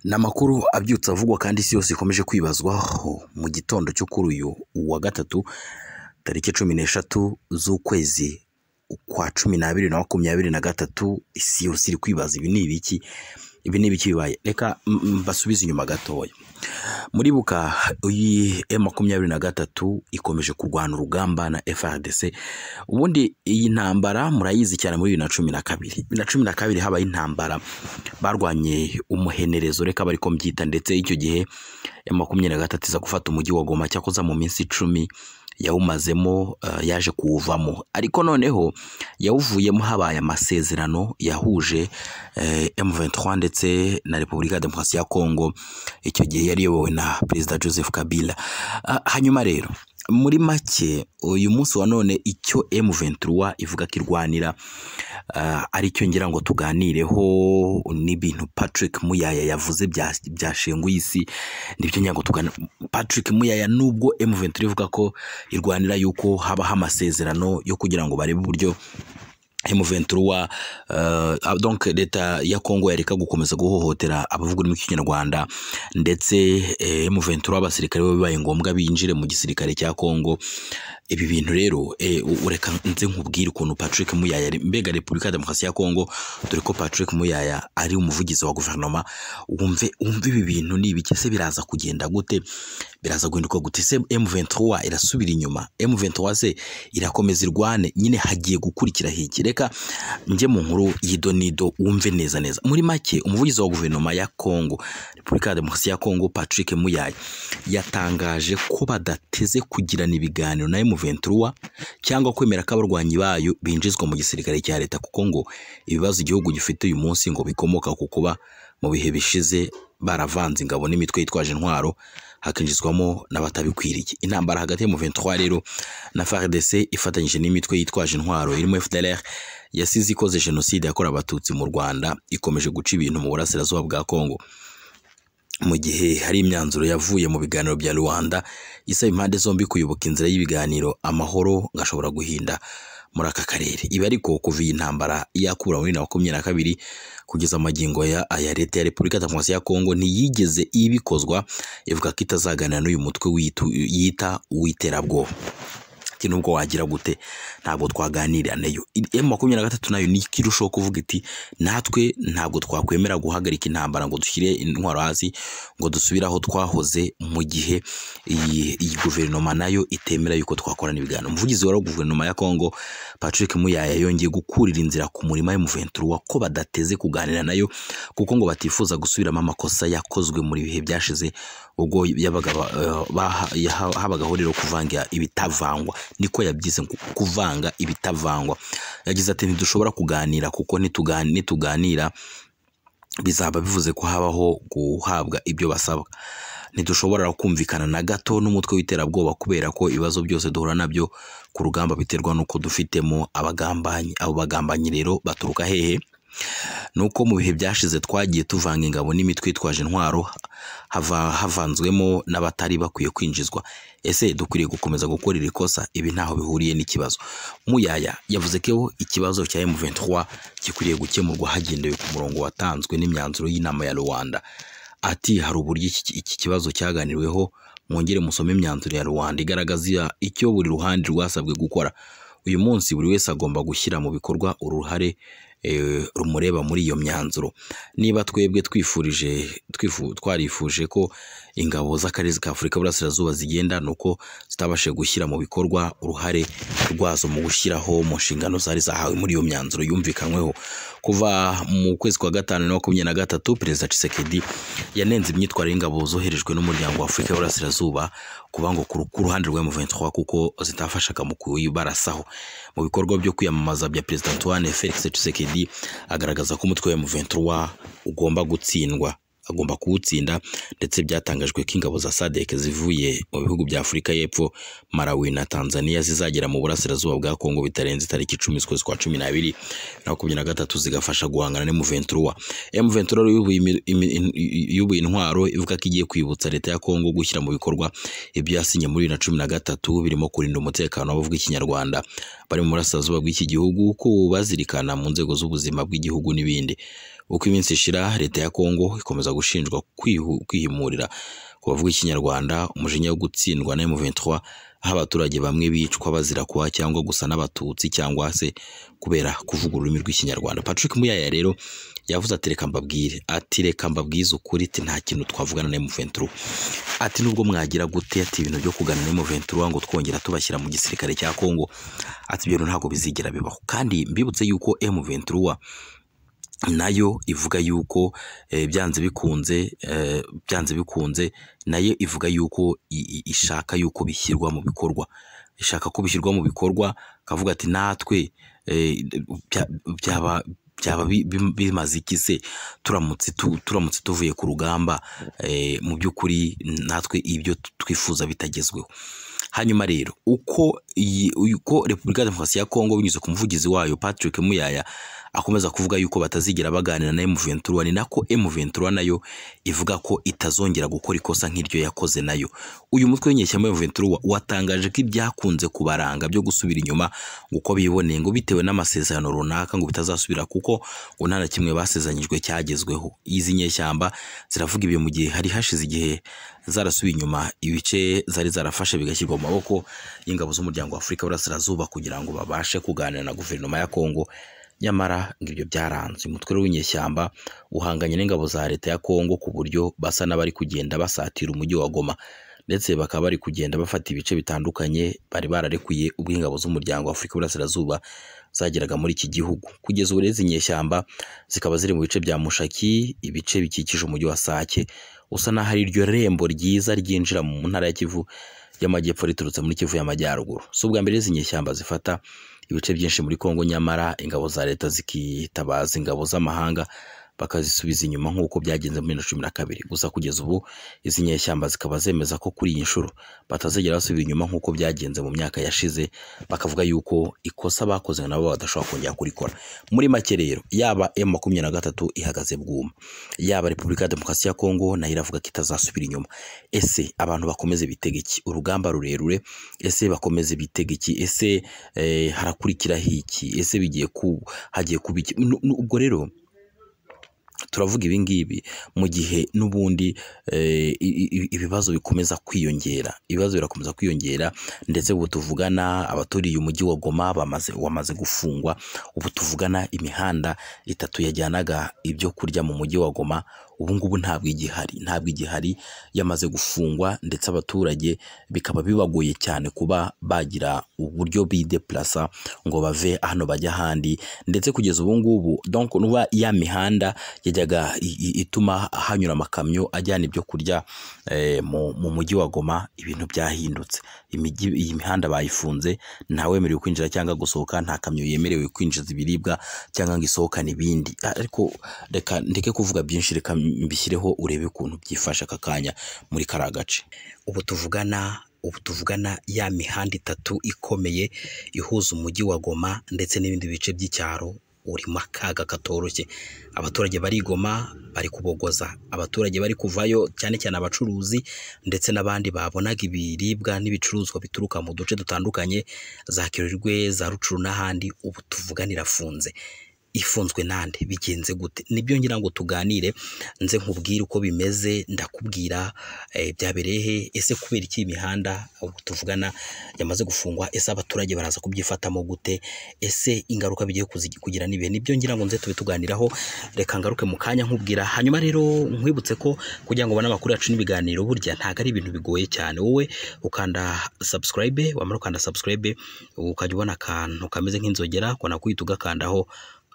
Ni amakuru abyutse avugwa kandi isi yose ikomeje kwibazwaho mu gitondo cyo kuri uyu wa gatatu tariki cumi n'eshatu z'ukwezi kwa cumi n'abiri na makumyabiri na gatatu, isi yose iri kwibaza ibi ni ibiki? Ibi ni ibiki bibaye? Reka mbasubize inyuma gatoya. Muribuka iyi M makumyabiri na gatatu ikomeje kurwana urugamba na FARDC, ubundi iyi ntambara murayizi cyane muri bibiri na cumi na kabiri. Bibiri na cumi na kabiri habaye intambara barwanye umuhenerezo reka bari ko mbyita ndetse icyo gihe M makumyabiri na gatatu iza gufata umujyi wa Goma cyakoze mu minsi icumi yawumazemo yaje kuwuvamo ariko noneho yawuvuyemo habaye amasezerano yahuje M23 ndetse na Repubulika ya Demokarasi ya Kongo icyo gihe yari iyobowe na Perezida Joseph Kabila hanyuma rero muri make uyu munsi wa none icyo M23 ivuga ko irwanira aricyo ngira ngo tuganireho n'ibintu Patrick Muyaya yavuze byashenguye isi nibyo ngira ngo tuganire Patrick Muyaya nubwo M23 ivuga ko irwanira yuko habaho amasezerano yo kugira ngo barebe uburyo M23 uh, donc leta ya Kongo yareka gukomeza guhohotera abavuga ururimi rw'ikinyarwanda ndetse eh, M23 abasirikare bo bibaye ngombwa binjire mu gisirikare cya Kongo ibi bintu rero eh, ureka nze nkubwire ukuntu Patrick Muyaya mbega Repubulika ya Demokarasi ya Kongo dore ko Patrick Muyaya ari umuvugizi wa guverinoma wumve wumve ibi bintu ni ibiki se biraza kugenda gute biraza guhinduka gute se M23 irasubira inyuma M23 se irakomeza irwane nyine hagiye gukurikira hiki reka njye mu nkuru y'idonido wumve neza neza muri make umuvugizi wa guverinoma ya Kongo Repubulika ya Demokarasi ya Kongo Patrick Muyaya yatangaje ko badateze kugirana ibiganiro na M23 cyangwa kwemera ko abarwanyi bayo binjizwa mu gisirikare cya leta kuko ngo ibibazo igihugu gifite uyu munsi ngo bikomoka ku kuba mu bihe bishize baravanze ingabo n'imitwe yitwaje intwaro hakinjizwamo n'abatabikwiriye intambara hagati ya M23 rero na FARDC ifatanyije n'imitwe yitwaje intwaro irimo FDLR yasize ikoze jenoside yakorewe abatutsi mu Rwanda ikomeje guca ibintu mu burasirazuba bwa Kongo mu gihe hari imyanzuro yavuye mu biganiro bya Rwanda isaba impande zombi kuyoboka inzira y'ibiganiro amahoro ngashobora guhinda muri aka karere ibi ariko kuva iyi ntambara yakura muri na makumyabiri na kabiri kugeza amagingo ya aya leta ya Repubulika ya Demokarasi ya Kongo ntiyigeze ibikozwa ivuga ko itazaganira n'uyu mutwe yita uw'iterabwoba ati nubwo wagira gute ntabwo twaganira nayo M makumyabiri na gatatu nayo ni ikirushaho kuvuga iti natwe ntabwo twakwemera guhagarika intambara ngo dushyire intwaro hasi ngo dusubire aho twahoze mu gihe iyi guverinoma nayo itemera yuko twakorana ibiganiro umuvugizi wa guverinoma ya Kongo Patrick Muyaya yongeye gukurira inzira ku murima y'umuventura ko badateze kuganira nayo kuko ngo batifuza gusubiramo amakosa yakozwe muri bihe byashize ubwo yabaga habagaho rero kuvanga ibitavangwa niko yabyise kuvanga ibitavangwa yagize ati ntidushobora kuganira kuko nituganira bizaba bivuze ko habaho guhabwa ibyo basaba ntidushobora kumvikana na gato n'umutwe w'iterabwoba kubera ko ibibazo byose duhura nabyo ku rugamba biterwa n'uko dufitemo abagambanyi abo bagambanyi rero baturuka hehe nuko mu bihe byashize twagiye tuvanga ingabo n'imitwe itwaje intwaro hava havanzwemo n'abatari bakwiye kwinjizwa ese dukwiriye gukomeza gukora iri kosa ibi ntaho bihuriye n'ikibazo muyaya yavuze ko ikibazo cya M23 gikwiriye gukemurwa hagendewe ku murongo watanzwe n'imyanzuro y'inama ya Rwanda ati hari uburyo iki kibazo cyaganiriweho mwongere musome imyanzuro ya Rwanda igaragaza icyo buri ruhande rwasabwe gukora uyu munsi buri wese agomba gushyira mu bikorwa uruhare rumureba muri iyo myanzuro niba twebwe twifurije twarifuje ko ingabo z'akarere ka afurika y'uburasirazuba zigenda ni uko zitabashije gushyira mu bikorwa uruhare rwazo mu gushyiraho mu nshingano zari zahawe muri iyo myanzuro yumvikanyweho kuva mu kwezi kwa gatanu na makumyabiri na gatatu perezida Tshisekedi yanenze imyitwarire y'ingabo zoherejwe n'umuryango wa afurika y'uburasirazuba kuba ngo ku ruhande rwa M23 kuko zitafashaga mu kubarasaho mu bikorwa byo kwiyamamaza bya Perezida Antoine Felix Tshisekedi agaragaza ko umutwe wa M23 ugomba gutsindwa agomba kuwutsinda ndetse byatangajwe ko ingabo za SADC zivuye mu bihugu bya Afurika y'Epfo Malawi na Tanzania zizagera mu burasirazuba bwa Kongo bitarenze tariki 10 z'ukwezi kwa 12 na 13 zigafasha guhangana ne M23 M23 yubuye intwaro ivuga ko igiye kwibutsa leta ya Kongo gushyira mu bikorwa ibyo yasinye muri na 13 birimo kurinda umutekano w'abavuga ikinyarwanda bari mu burasirazuba bw'iki gihugu ko bazirikana mu nzego z'ubuzima bw'igihugu n'ibindi uko iminsi ishira leta ya Kongo ikomeza gushinjwa kwihu- kwihimurira ku bavuga ikinyarwanda umujinya wo gutsindwa na M23 aho abaturage bamwe bicwa bazira kuba cyangwa gusa n'abatutsi cyangwa se kubera kuvuga ururimi rw'ikinyarwanda Patrick Muyaya rero yavuze ati reka mbabwire ati reka mbabwize ukuri ati nta kintu twavugana na M23 ati nubwo mwagira gute ati ibintu byo kugana na M23 ngo twongera tubashyira mu gisirikare cya Kongo ati ibyo bintu ntabwo bizigera bibaho kandi mbibutse yuko M23 nayo ivuga yuko eh, byanze bikunze eh, byanze bikunze nayo ivuga yuko i- i- ishaka yuko bishyirwa mu bikorwa ishaka ko bishyirwa mu bikorwa kavuga ati natwe eh, bya- byaba byaba bi- bi- bimaze iki se turamutse tu- turamutse tuvuye ku rugamba eh, mu by'ukuri natwe ibyo twifuza bitagezweho hanyuma rero uko iyi- uko repubulika ya demokarasi ya kongo binyuze ku muvugizi wayo patrick muyaya akomeza kuvuga yuko batazigera baganira na M23 ni nako M23 nayo ivuga ko itazongera gukora ikosa nk'iryo yakoze nayo uyu mutwe w'inyeshyamba M23 watangaje ko ibyakunze kubaranga byo gusubira inyuma uko biboneye ngo bitewe n'amasezerano runaka ngo bitazasubira kuko ngo nta na kimwe basezeranyijwe cyagezweho izi nyeshyamba ziravuga ibyo mu gihe hari hashize igihe zarasubiye inyuma ibice zari zarafashe bigashyirwa mu maboko y'ingabo z'umuryango wa Afurika y'Uburasirazuba kugira ngo babashe kuganira na guverinoma ya Kongo nyamara ngo ibyo byaranze umutwe w'inyeshyamba uhanganye n'ingabo za leta ya Kongo ku buryo basa n'abari kugenda basatira umujyi wa Goma ndetse bakaba bari kugenda bafata ibice bitandukanye bari bararekuye ubwo ingabo z'umuryango wa Afurika y'Uburasirazuba zageraga muri iki gihugu kugeza ubu rero izi nyeshyamba zikaba ziri mu bice bya Mushaki ibice bikikije umujyi wa Sake usa n'aho ari iryo rembo ryiza ryinjira mu ntara ya Kivu y'amajyepfo riturutse muri Kivu y'amajyaruguru si ubwa mbere izi nyeshyamba zifata ibice byinshi muri Kongo nyamara ingabo za leta zikitabaza ingabo z'amahanga bakazisubiza inyuma nk'uko byagenze muri bibiri na cumi na kabiri gusa kugeza ubu izi nyeshyamba zikaba zemeza ko kuri iyi nshuro batazigera basubira inyuma nk'uko byagenze mu myaka yashize bakavuga yuko ikosa bakoze nabo badashobora kongera kurikora muri make rero yaba M makumyabiri na gatatu ihagaze bwuma yaba Repubulika ya Demokarasi ya Kongo nayo iravuga ko itazasubira inyuma ese abantu bakomeze bitega iki urugamba rurerure ese bakomeze bitega iki ese eh, harakurikiraho iki ese bigiye ku hagiye kuba iki Nu- nu- ubwo rero turavuga ibi ngibi mu gihe n'ubundi eh, i- i- i- ibibazo bikomeza kwiyongera ibibazo birakomeza kwiyongera ndetse ubu tuvugana abaturiye umujyi wa Goma bamaze wamaze gufungwa ubu tuvugana imihanda itatu yajyanaga ibyo kurya mu mujyi wa Goma ubu ngubu ntabwo igihari ntabwo igihari yamaze gufungwa ndetse abaturage bikaba bibagoye cyane kuba bagira uburyo bideplasa ngo bave hano bajya ahandi ndetse kugeza ubu ngubu donc nuba ya mihanda yajyaga i- i- ituma hanyura amakamyo ajyana ibyo kurya eh, mu mu mujyi wa Goma ibintu byahindutse imijyi iyi mihanda bayifunze ntawemerewe kwinjira cyangwa gusohoka nta kamyo yemerewe kwinjiza ibiribwa cyangwa ngo isohokane ibindi ariko reka ndeke kuvuga byinshi reka mbishyireho urebe ukuntu byifashe aka kanya muri kariya gace ubu tuvugana ubu tuvugana ya mihanda itatu ikomeye ihuza umujyi wa Goma ndetse n'ibindi bice by'icyaro urimo akaga katoroshye abaturage barigoma bari kubogoza abaturage bari kuvayo cyane cyane abacuruzi ndetse n'abandi babonaga ibiribwa n'ibicuruzwa bituruka mu duce dutandukanye za Kirirwe za Rucuru n'ahandi ubu tuvugana irafunze ifunzwe nande bigenze gute nibyo ngira ngo tuganire nze nkubwire uko bimeze ndakubwira eh, byabereye he ese kubera iki imihanda ubu tuvugana yamaze gufungwa ese abaturage baraza kubyifatamo gute ese ingaruka bigiye kuzi- kugira n'ibihe nibyo ngira ngo nze tube tuganiraho reka ngaruke mu kanya nkubwira hanyuma rero nkwibutse ko kugira ngo ubone amakuru yacu n'ibiganiro burya ntabwo ari ibintu bigoye cyane wowe ukanda subscribe wamara ukanda subscribe ukajya ubona akantu kameze nk'inzogera ko nakwita ugakandaho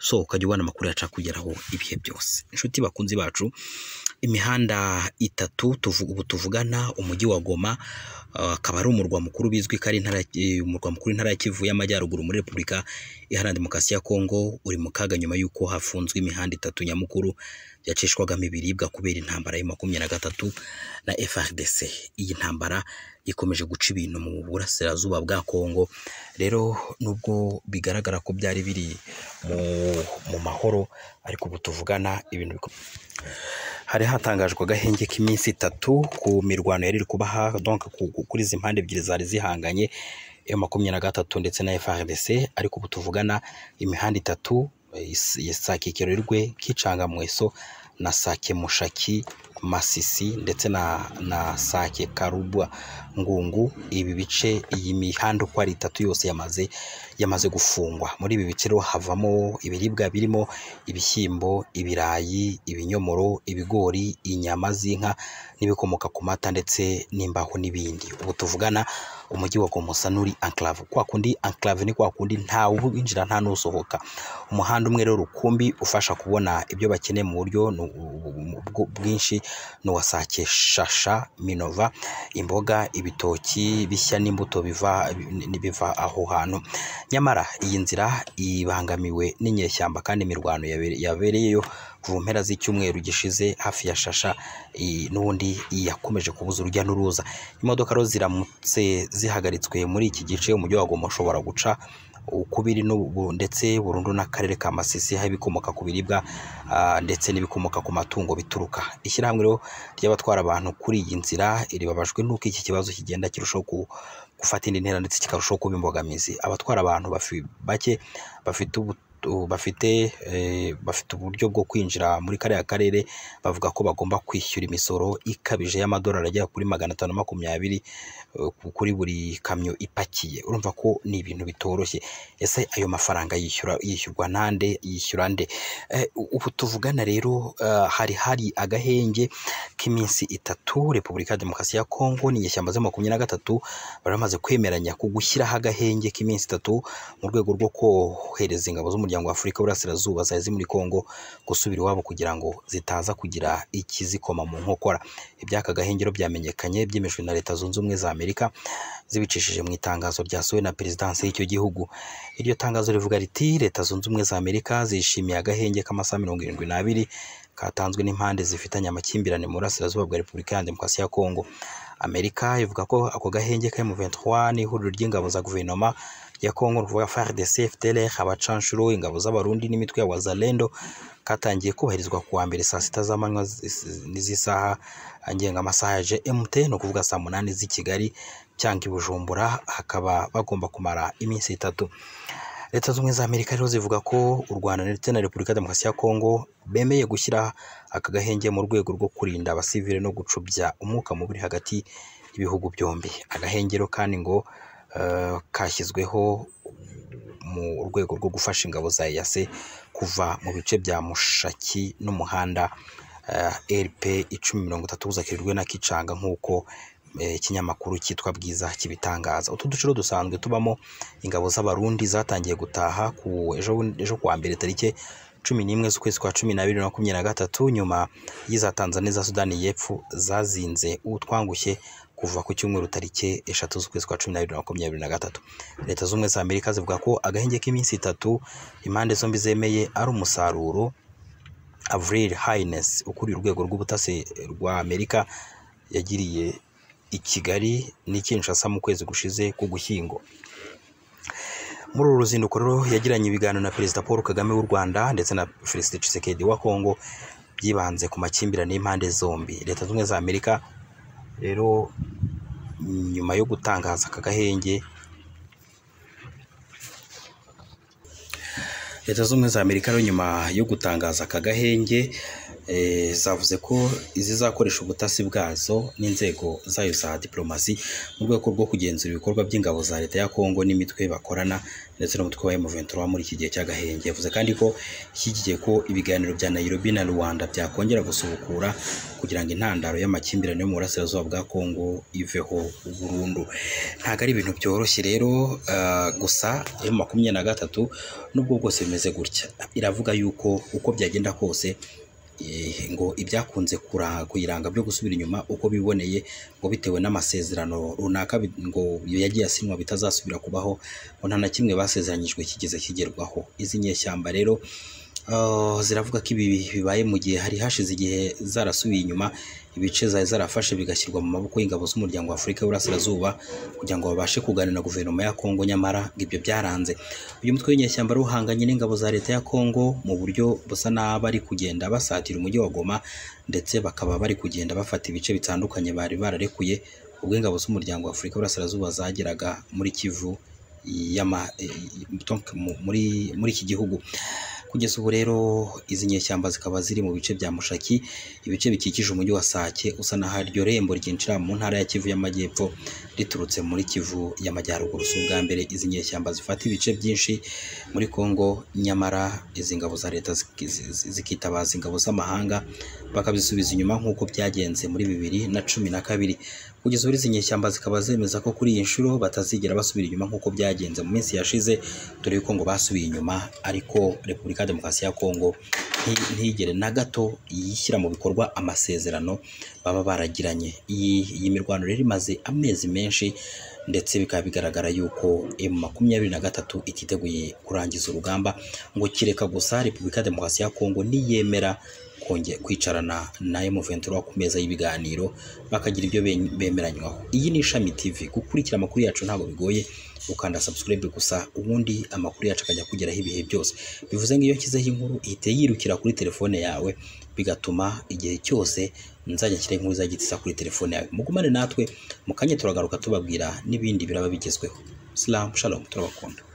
so ukajya ubona amakuru yacu akugeraho ibihe byose inshuti bakunzi bacu imihanda itatu tuvu- ubu tuvugana umujyi wa Goma uh, akaba ari umurwa mukuru bizwi ko ari intara eh, umurwa mukuru intara ya Kivu y'amajyaruguru muri Repubulika Iharanira Demokarasi ya Kongo uri mu kaga nyuma y'uko hafunzwe imihanda itatu nyamukuru yacishwagamo ibiribwa kubera intambara ya makumyabiri na gatatu na FRDC iyi ntambara ikomeje guca ibintu mu burasirazuba bwa Kongo rero nubwo bigaragara ko byari biri mu, mu mahoro ariko ubu tuvugana ibintu biko- hari hatangajwe agahenge k'iminsi itatu ku mirwano yari iri kuba aha, donc ku- ku- kuri izi mpande ebyiri zari zihanganye M makumyabiri na gatatu ndetse na FRDC ariko ubu tuvugana imihanda itatu isakikiro rwe k'icangamweso na sake mushaki masisi ndetse na na sake karubwa ngungu ibi bice iyi mihanda uko ari itatu yose yamaze yamaze gufungwa muri ibi bice rero havamo ibiribwa birimo ibishyimbo ibirayi ibinyomoro ibigori inyama z'inka n'ibikomoka ku mata ndetse n'imbaho n'ibindi ubu tuvugana umujyi wa Gomusanuri enclave kwa kundi enclave ni kwa kundi ntawe winjira nta n'usohoka umuhanda umwe rero rukumbi ufasha kubona ibyo bakeneye mu buryo ni ubwo- bwinshi ni uwa sake shasha minova imboga ibitoki bishya n'imbuto biva biva aho hantu nyamara iyi nzira ibangamiwe n'inyeshyamba kandi imirwano yabere- yabereyeyo kuva mpera z'icyumweru gishize hafi ya shasha i- n'ubundi yakomeje kubuza urujya n'uruza imodoka rero ziramutse zihagaritswe muri iki gice umujyi wa Goma ushobora guca uko biri n'ubu ndetse burundu n'akarere ka Masisi hari ibikomoka ku biribwa ah, ndetse n'ibikomoka ku matungo bituruka ishyirahamwe rero ry'abatwara abantu kuri iyi nzira ribabajwe n'uko iki kibazo kigenda kirushaho ku- gufata indi ntera ndetse kikarushaho kuba imbogamizi abatwara abantu bafi- bake bafite ubu bafite eh, bafite uburyo bwo kwinjira muri kariya karere bavuga ko bagomba kwishyura imisoro ikabije y'amadolari agera kuri magana atanu na makumyabiri eh, ku- kuri buri kamyo ipakiye urumva ko ni ibintu bitoroshye ese ayo mafaranga yishyura yishyurwa nande yishyura nde Eh, ubu tuvugana rero eh, hari hari agahenge k'iminsi itatu repubulika ya demokarasi ya kongo n'inyeshyamba zo makumyabiri na gatatu baramaze kwemeranya ku gushyiraho agahenge k'iminsi itatu mu rwego rwo kohereza ingabo z'umuryango wa afurika y'uburasirazuba zari ziri muri kongo gusubira iwabo kugira ngo zitaza kugira ikizikoma mu nkokora iby'aka gahenge rero byamenyekanye byemejwe na leta zunze ubumwe za amerika zibicishije mu itangazo ryasohowe na perezidansi y'icyo gihugu iryo tangazo rivuga riti leta zunze ubumwe za amerika zishimiye agahenge k'amasaha mirongo irindwi n'abiri katanzwe n'impande zifitanye amakimbirane mu burasirazuba bwa repubulika ya demokarasi ya kongo amerika ivuga ko ako gahenge ka M23 n'ihuriro ry'ingabo za guverinoma ya kongo ni ukuvuga FARDC FDLR abacanshuro ingabo z'abarundi n'imitwe ya wazalendo katangiye kubahirizwa ku wa mbere saa sita z'amanywa z'is- n'iz'isaha ngengamasaha ya GMT ni ukuvuga saa munani z'i Kigali cyangwa i Bujumbura hakaba bagomba kumara iminsi itatu leta z'ubumwe za amerika rero zivuga ko u rwanda ndetse na repubulika ya demokarasi ya kongo bemeye gushyira aka gahenge mu rwego rwo kurinda abasivile no gucubya umwuka mubi uri hagati y'ibihugu byombi agahenge rero kandi ngo eh, kashyizweho mu rwego rwo gufasha ingabo za EAC kuva mu bice bya mushaki n'umuhanda eh, RP icumi mirongo itatu uzakirirwe na kicanga nk'uko eh, ikinyamakuru cyitwa bwiza kibitangaza utu duce rero dusanzwe tubamo ingabo z'abarundi zatangiye gutaha ku ejo bundi- ejo kuwa mbere tariki cumi n'imwe z'ukwezi kwa cumi n'abiri na makumyabiri na gatatu nyuma y'iza tanzania za sudani y'epfo zazinze utwangushye kuva ku cyumweru tariki eshatu z'ukwezi kwa cumi n'abiri na makumyabiri na gatatu leta z'ubumwe za amerika zivuga ko agahenge k'iminsi itatu impande zombi zemeye ari umusaruro avril haynes ukuriye urwego rw'ubutasi rwa amerika yagiriye i kigali n'i kinshasa mu kwezi gushize k'ugushyingo muri uru ruzinduko rero yagiranye ibiganiro na perezida paul kagame w'u rwanda ndetse na felicite tshisekedi wa kongo byibanze ku makimbirane y'impande zombi leta zunze ubumwe za amerika rero nyuma yo gutangaza aka gahenge leta zunze ubumwe za amerika rero nyuma yo gutangaza aka gahenge eh, zavuze ko zizakoresha ubutasi bwazo n'inzego zayo za diplomasi mu rwego rwo kugenzura ibikorwa by'ingabo za leta ya kongo n'imitwe bakorana ndetse n'umutwe wa M23 muri iki gihe cy'agahenge yavuze kandi ko ishyigikiye ko ibiganiro bya Nairobi na Rwanda byakongera gusubukura kugira ngo intandaro y'amakimbirane yo mu burasirazuba bwa Kongo iveho burundu ntabwo ari ibintu byoroshye rero ah, gusa M makumyabiri na gatatu nubwo bwose bimeze gutya iravuga yuko uko byagenda kose eh, ngo ibyakunze kura- kuyiranga byo gusubira inyuma uko biboneye ngo bitewe n'amasezerano runaka bi- ngo yagiye asinywa bitazasubira kubaho ngo nta na kimwe basezeranyijwe kigeze kigerwaho izi nyeshyamba rero ah, ziravuga ko ibi bibaye mu gihe hari hashize igihe zarasubiye inyuma ibice zari zarafashe bigashyirwa mu maboko y'ingabo z'umuryango wa Afurika y'Uburasirazuba kugira ngo babashe kuganira na guverinoma ya Kongo nyamara ngo ibyo byaranze uyu mutwe w'inyeshyamba rero uhanganye n'ingabo za leta ya Kongo mu buryo busa n'aho bari kugenda basatira umujyi wa Goma ndetse bakaba bari kugenda bafata ibice bitandukanye bari bararekuye ubwo ingabo z'umuryango wa Afurika y'Uburasirazuba zageraga muri Kivu y'ama, eh, donc mu- muri, muri iki gihugu kugeza ubu rero izi nyeshyamba zikaba ziri mu bice bya mushaki ibice bikikije umujyi wa sake usa n'aho iryo rembo ryinjira mu ntara ya kivu y'amajyepfo riturutse muri kivu y'amajyaruguru si ubwa mbere izi nyeshyamba zifata ibice byinshi muri congo nyamara izi ngabo za leta ziki- zi- zikitabaza ingabo z'amahanga bakabisubiza inyuma nk'uko byagenze muri bibiri na cumi na kabiri kugeza ubu izi nyeshyamba zikaba zemeza ko kuri iyi nshuro batazigera basubira inyuma nk'uko byagenze mu minsi yashize dore yuko ngo basubiye inyuma ariko repubulika ya demokarasi ya kongo nti- ntigere na gato yishyira mu bikorwa amasezerano baba baragiranye iyi iyi mirwano rero imaze amezi menshi ndetse bikaba bigaragara yuko emu makumyabiri na gatatu ititeguye kurangiza urugamba ngo kireka gusa repubulika ya demokarasi ya kongo niyemera konge- kwicarana na M23 ku meza y'ibiganiro bakagira ibyo ben- bemeranywaho iyi ni ishami tv gukurikira amakuru yacu ntabwo bigoye ukanda subscribe gusa ubundi amakuru yacu akajya kugeraho ibihe byose bivuze ngo iyo nshyizeho inkuru ihita yirukira kuri telefone yawe bigatuma igihe cyose nzajya nshyira inkuru izajya ihita iza kuri telefone yawe mugumane natwe mu kanya turagaruka tubabwira n'ibindi biraba bigezweho slam shalom turabakunda